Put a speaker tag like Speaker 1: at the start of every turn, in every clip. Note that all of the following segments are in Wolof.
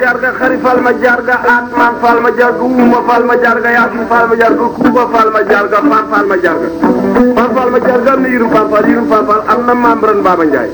Speaker 1: jarga xari fal ma jarga atman fal ma jarga uma fal ma jarga yasin fal ma jarga kuba fal ma jarga fan fal ma jarga fan fal ma jarga am na yirum fan fal yirum fan fal am na membran Baba Ndiaye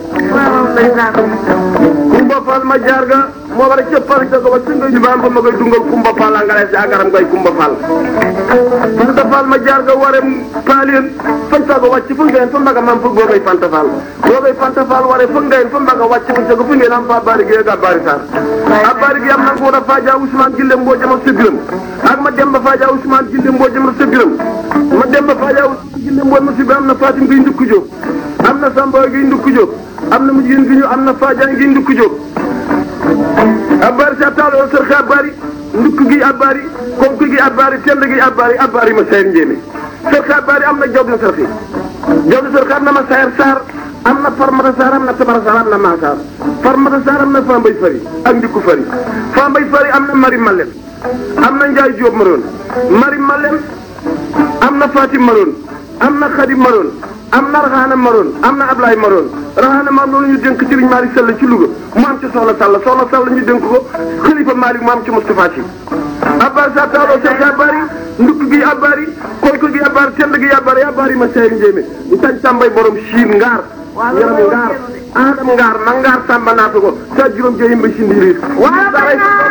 Speaker 1: kumba fal ma jarga moo war a cëppal ca ko ba singa ju baam ba ma koy dungal kumba fal angale si agaram koy kumba fal fanta fal ma jarga warem paalien fan sago wàcc fu ngeen fa mbaga mam fu boobay fanta fal boobay fanta fal ware fu ngeen fa mbaga wàcc fu sago fu ngeen am fa bari gi ga bari sar a bari gi am na ko da faaja Ousmane Gille mboo jama sa biram ak ma dem ba faaja Ousmane Gille mboo jama sa biram ma dem ba faaja Ousmane Gille mboo ma si bi am na Fatim gi ndukku jóg am na Samba gi ndukku jóg am na mujjin gi ñu am na Fadiane gi ndukku jóg abbaari sa taalo sër xe abbaari ndukk gi abbaari konk gi abbaari tend gi abbaari abbaari ma sayar njéeme sër xe abbaari am na job na sër xe job na sër xe am na ma sayar saar am na farmata saar am na tabara saar am na maa saar farmata saar am na fambay fari ak ndikku fari fambay fari am na mari malem am na njaay jóob maroon mari malem am na fatim maroon am na xadim maroon am na raxaana maroon am na ablaay maroon raxaana maroon loolu ñu dénk Serigne Malick Sall ci Louga mu am ci soxla Sall soxla Sall ñu dénk ko xalifa Malick mu am ci Moustapha Sy abbaari sa taaloo sek abbaari ndukk gi abbaari koyko gi abbaari tend gi abbaari abbaari ma sey njéemé ñu tañ tàmbay borom siin ngaar yaram ngaar adam ngaar ma ngaar tàmba naata ko sa juróom jeyim ba si ndiiriir